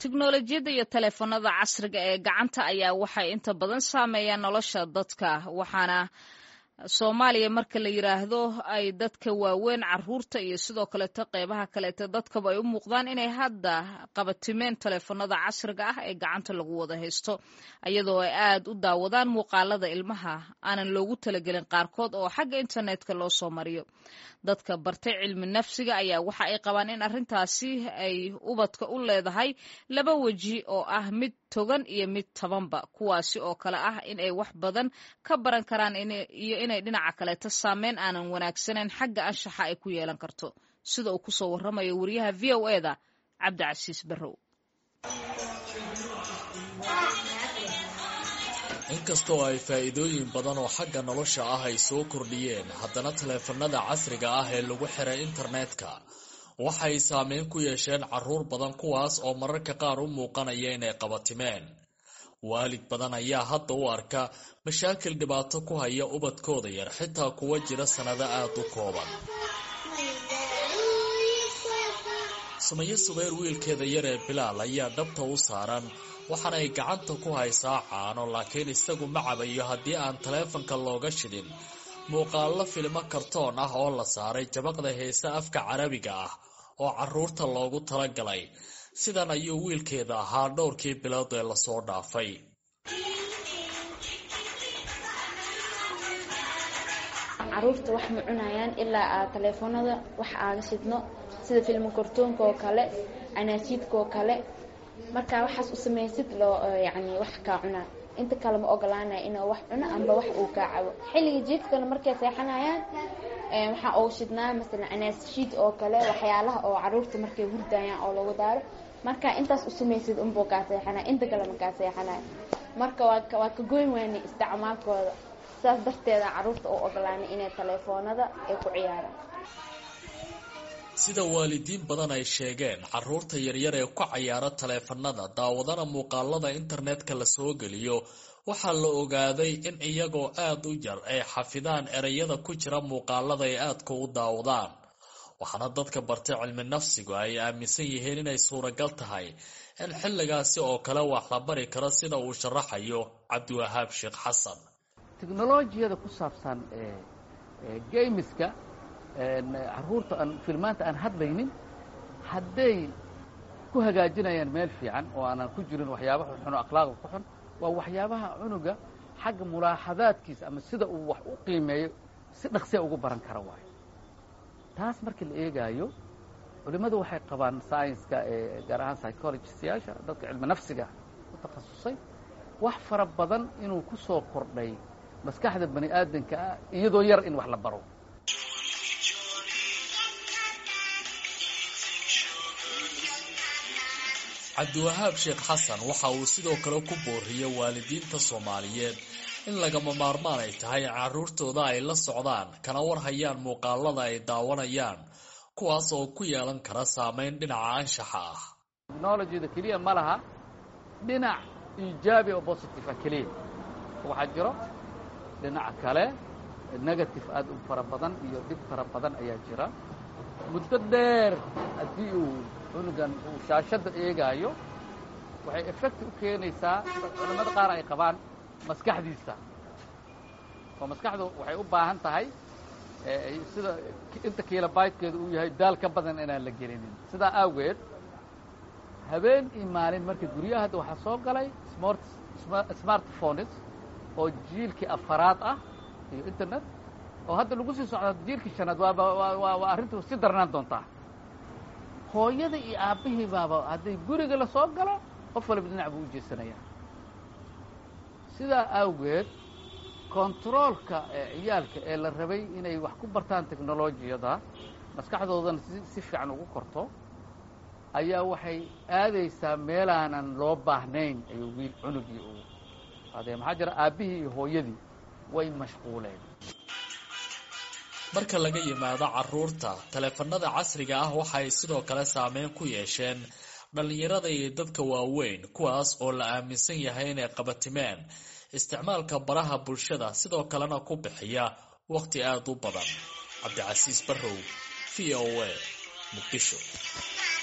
tiknolojiyadda iyo taleefanada casriga ee gacanta ayaa waxay inta badan saameeyaan nolosha dadka waxaana soomaaliya marka la yidhaahdo ay dadka waaweyn caruurta iyo sidoo kaleeto qeybaha kaleeto dadkaba ay u muuqdaan inay hadda qabatimeen taleefanada casriga ah ee gacanta lagu wada haysto iyadoo ay aad u daawadaan muuqaalada ilmaha aanan loogu talagelin qaarkood oo xagga internetka loo soo mariyo dadka bartay cilmi nafsiga ayaa waxa ay qabaan in arrintaasi ay ubadka u leedahay laba weji oo ah mid togan iyo mid tabanba kuwaasi oo kale ah in ay wax badan ka baran karaan iyo inay dhinaca kaleeto saameyn aanan wanaagsanayn xagga anshaxa ay ku yeelan karto sida uu kusoo warramayo wariyaha v o eda cabdicasiis barrow inkastoo ay faa'iidooyin badan oo xagga nolosha ah ay soo kordhiyeen haddana taleefanada casriga ah ee lagu xiray internetka waxay saameyn ku yeesheen carruur badan kuwaas oo mararka qaar u muuqanaya inay qabatimeen waalid badan ayaa hadda u arka mashaakil dhibaato ku haya ubadkooda yar xitaa kuwa jira sannado aada u kooban sumayo subayr wiilkeeda yar ee bilaal ayaa dhabta u saaran waxaana ay gacanta ku haysaa caano laakiin isagu ma cabayo haddii aan taleefanka looga shidin muuqaallo filmo kartoon ah oo la saaray jabaqda heese afka carabiga ah oo carruurta loogu talagalay sidan ayuu wiilkeeda ahaa dhowrkii bilood ee lasoo dhaafay caruurta wax ma cunayaan ilaa aa taleefanada wax aaga shidno sida filmo kartoonka oo kale anaasiidka oo kale markaa waxaas u samaysid loo yani wax kaa cunaa inta kale ma ogolaanaya inuu wax cuno amba wax uu kaa cabo xilliga jiifkana markay seexanayaan waxaa ugu shidnaa masalan anaashiid oo kale waxyaalaha oo caruurta markay hurdayaan oo lagu daaro marka intaas u samaysid unbuu kaa seexanaya inta kale ma kaa seexanaya marka waa waa ka goyn waani isticmaalkooda saas darteeda caruurta u ogolaanay inay taleefoonada ay ku ciyaaraan sida waalidiin badan ay sheegeen carruurta yaryar ee ku cayaara taleefanada daawadana muuqaalada internetka la soo geliyo waxaa la ogaaday in iyagoo aada u yar ay xafidaan ereyada ku jira muuqaalada ay aadka u daawadaan waxaana dadka bartay cilmi nafsigu ay aaminsan yihiin inay suuragal tahay in xilligaasi oo kale wax la bari karo sida uu sharaxayo cabdiwahaab sheekh xasan teknolojiyada ku saabsan gamiska caruurta aan filmaanta aan hadlaynin hadday ku hagaajinayaan meel fiican oo aanan ku jirin waxyaaba xunxun oo akhlaaqda ku xun waa waxyaabaha cunuga xagga mulaaxadaadkiisa ama sida uu wax u qiimeeyo si dhaqsiya ugu baran kara waayo taas markii la eegaayo culimmadu waxay qabaan scienska gaar ahaan psychologistayaasha dadka cilmi nafsiga ku takhasusay wax fara badan inuu ku soo kordhay maskaxda bani aadanka ah iyadoo yar in wax la baro cabdiwahaab sheekh xasan waxa uu sidoo kale ku booriyey waalidiinta soomaaliyeed in lagama maarmaan ay tahay carruurtooda ay la socdaan kana war hayaan muuqaalada ay daawanayaan kuwaas oo ku yeelan kara saameyn dhinaca anshaxa ah technologyda keliya ma laha dhinac iijaabi oo positive ah keliya waxaa jiro dhinaca kale negative aad u fara badan iyo dhib fara badan ayaa jira muddo dheer haddii uu cunugan uu shaashadda eegaayo waxay effecti u keenaysaa culimmada qaar ay qabaan maskaxdiisa oo maskaxdu waxay u baahan tahay sida inta kilobaytkeedu uu yahay daal ka badan inaan la gelinin sidaa awgeed habeen iyo maalin marka guryaha hadda waxaa soo galay smartphones oo jiilkii afaraad ah iyo internet oo hadda lagu sii socda jiilkii shanaad waa arrintu si darnaan doontaa hooyada iyo aabbihii baaba hadday guriga la soo galo qof waliba dhinac buu u jeesanaya sidaa awgeed kontaroolka ciyaalka ee la rabay inay wax ku bartaan teknolojiyada maskaxdoodana si fiican ugu korto ayaa waxay aadaysaa meelaanan loo baahnayn ayuu wiil cunugii u adee maxaa jira aabbihii iyo hooyadii way mashquuleen marka laga yimaado carruurta taleefanada casriga ah waxay sidoo kale saameyn ku yeesheen dhallinyarada iyo dadka waaweyn kuwaas oo la aaminsan yahay inay qabatimeen isticmaalka baraha bulshada sidoo kalena ku bixiya wakhti aada u badan cabdicasiis barrow v o a muqdisho